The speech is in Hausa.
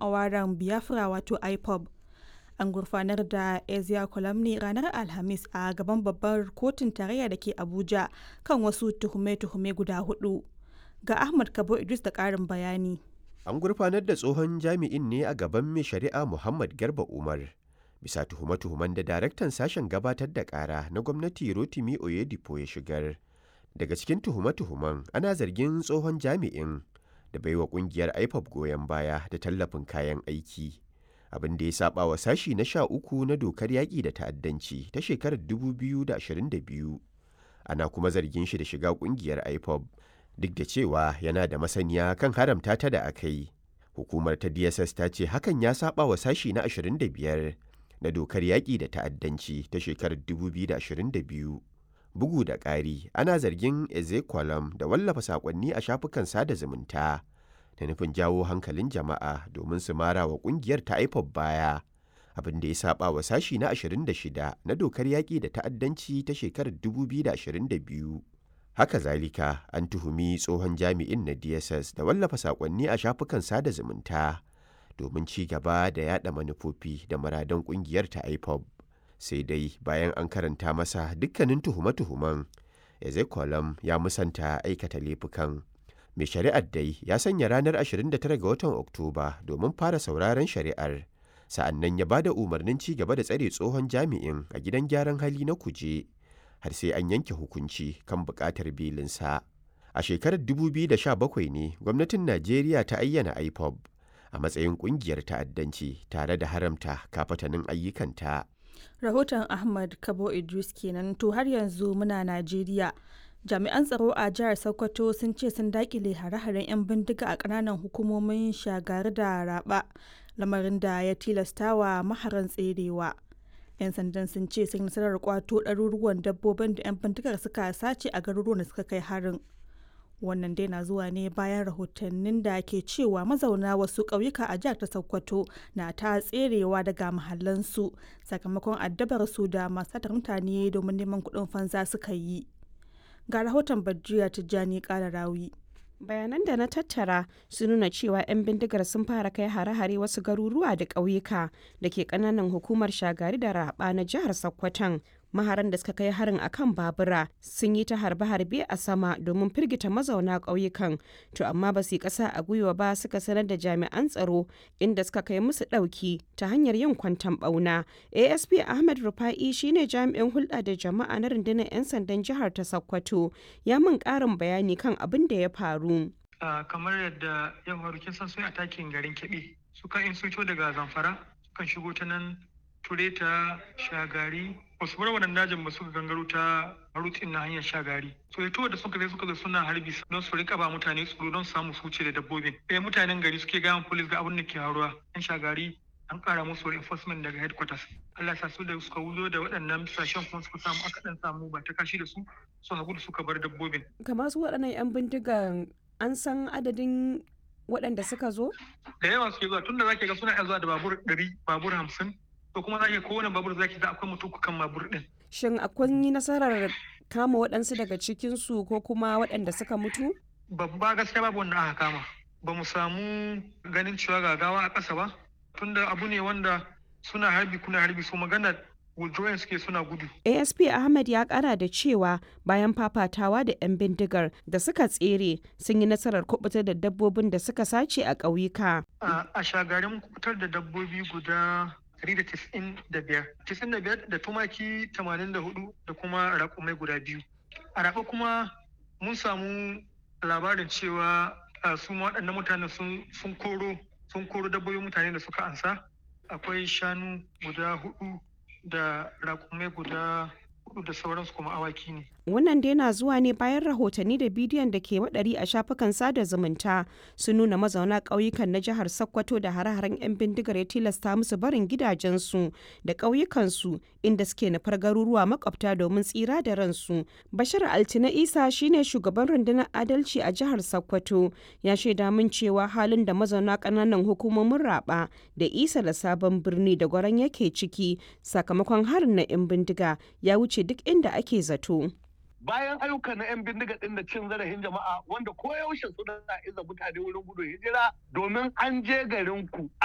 awaren biafra wato ipob an gurfanar da ezia ne ranar alhamis a gaban babbar kotun tarayya da ke abuja kan wasu tuhume-tuhume guda hudu ga ahmad kabo idris da karin bayani an gurfanar da tsohon jami'in ne a gaban mai shari'a muhammad garba umar bisa tuhume-tuhumen da daraktan sashen gabatar da kara na gwamnati rotimi oyedipo ya shigar daga cikin tuhume-tuhumen ana zargin tsohon jami'in da baiwa kungiyar ipob goyon baya da tallafin kayan aiki abin da ya saba wa sashi na sha uku na dokar yaƙi da ta'addanci ta shekarar 2022 ana kuma zargin shi da shiga kungiyar ipob duk da cewa yana da masaniya kan haramta ta da aka yi hukumar ta dss ta ce hakan ya saba wa sashi na 25 na dokar yaƙi da ta'addanci ta shekarar 2022 bugu da ƙari ana zargin ezekwalam da wallafa saƙonni a shafukan sada zumunta da nufin jawo hankalin jama'a domin su mara wa ƙungiyar ta ipob baya abin da ya saba wa sashi na 26 na dokar yaƙi da ta'addanci ta shekarar 2022 haka zalika an tuhumi tsohon jami'in na dss da wallafa saƙonni a shafukan sada zumunta domin ci gaba da yada manufofi da muradan ƙungiyar ta ipob sai dai bayan an karanta masa dukkanin tuhume-tuhumen ezekolam ya musanta aikata laifukan mai shari'ar dai ya sanya ranar 29 ga watan oktoba domin fara sauraron shari'ar sa'annan ya ba da umarnin ci gaba da tsare tsohon jami'in a gidan gyaran hali na kuje har sai an yanke hukunci kan buƙatar belinsa a shekarar 2017 ne gwamnatin najeriya ta ayyana ipob a matsayin ƙungiyar ta'addanci tare da haramta kafatanin ayyukanta rahoton ahmad kabo idris kenan to har yanzu muna najeriya jami'an tsaro a jihar sokoto sun ce sun dakile hare-haren 'yan bindiga a kananan hukumomin shagari da raba lamarin da ya tilastawa maharan tserewa 'yan sandan sun ce sun nasarar kwato ɗaruruwan dabbobin da 'yan bindigar suka sace a garuruwan da suka kai harin wannan dai na zuwa ne bayan rahotannin da ke cewa mazauna wasu ƙauyuka a jihar ta sokoto na ta tserewa daga mahallansu sakamakon addabar su da masu mutane domin neman kuɗin fansa suka yi ga rahoton bajiya tijjani ƙara rawi bayanan da na tattara sun nuna cewa 'yan bindigar sun fara kai hare-hare wasu garuruwa da ƙauyuka da ke ƙananan hukumar shagari da raba na jihar sokoton maharan da suka kai harin akan babura sun yi ta harbe-harbe a sama domin firgita mazauna ƙauyukan to amma ba su yi ƙasa a gwiwa ba suka sanar da jami'an tsaro inda suka kai musu ɗauki ta hanyar yin kwantan ɓauna asp ahmed rufa'i shine jami'in hulɗa da jama'a na rundunar 'yan sandan jihar ta sokoto ya min ƙarin bayani kan abin da ya faru kamar yadda ya faru kin san sun atakin garin keɓe suka in sun daga zamfara sukan shigo ta nan tureta shagari wasu bar wannan dajin ba suka gangaro ta marutin na hanyar shagari so ya da suka zai suka zo suna harbi don su rika ba mutane tsoro don samu su wuce da dabbobin ɗaya mutanen gari suke gayan polis ga abin da ke haruwa yan shagari an kara musu reinforcement daga headquarters Allah ya sa su da suka wuzo da waɗannan sashen kuma suka samu aka dan samu ba ta kashi da su su hagu da suka bar dabbobin kamar su waɗannan yan bindigan an san adadin waɗanda suka zo da yawa suke zuwa tunda zaki ga suna iya zuwa da babur ɗari babur hamsin to kuma za kowane babur zaki ga akwai mutum kan babur din. Shin akwai yi nasarar kama waɗansu daga cikinsu ko kuma waɗanda suka mutu? Babba gaskiya babu wanda aka kama. Ba mu samu ganin cewa gagawa a ƙasa ba. Tunda abu ne wanda suna harbi kuna harbi su magana withdrawing suke suna gudu. ASP Ahmed ya kara da cewa bayan fafatawa da 'yan bindigar da suka tsere sun yi nasarar kubutar da dabbobin da suka sace a ƙauyuka. A shagarin kubutar da dabbobi guda 195 da tumaki 84 da kuma raƙumai guda biyu a raɓa kuma mun samu labarin cewa su waɗannan mutane sun koro sun koro dabbobin mutane da suka ansa akwai shanu guda hudu da raƙumai guda hudu da sauransu kuma awaki ne wannan dai na zuwa ne bayan rahotanni da bidiyon da ke waɗari a shafukan sada zumunta sun nuna mazauna ƙauyukan na jihar sokoto da hare-haren 'yan bindigar ya tilasta musu barin gidajensu da ƙauyukansu inda suke nufar garuruwa makwabta domin tsira da ransu bashir altina isa shine shugaban rundunar adalci a jihar sokoto ya shaida min cewa halin da mazauna ƙananan hukumomin raba da isa da sabon birni da gwaran yake ciki sakamakon harin na 'yan bindiga ya wuce duk inda ake zato. bayan ayyuka na 'yan bindiga ɗin da cin zarafin jama'a wanda koyaushe suna iza mutane wurin gudun hijira domin an je garin ku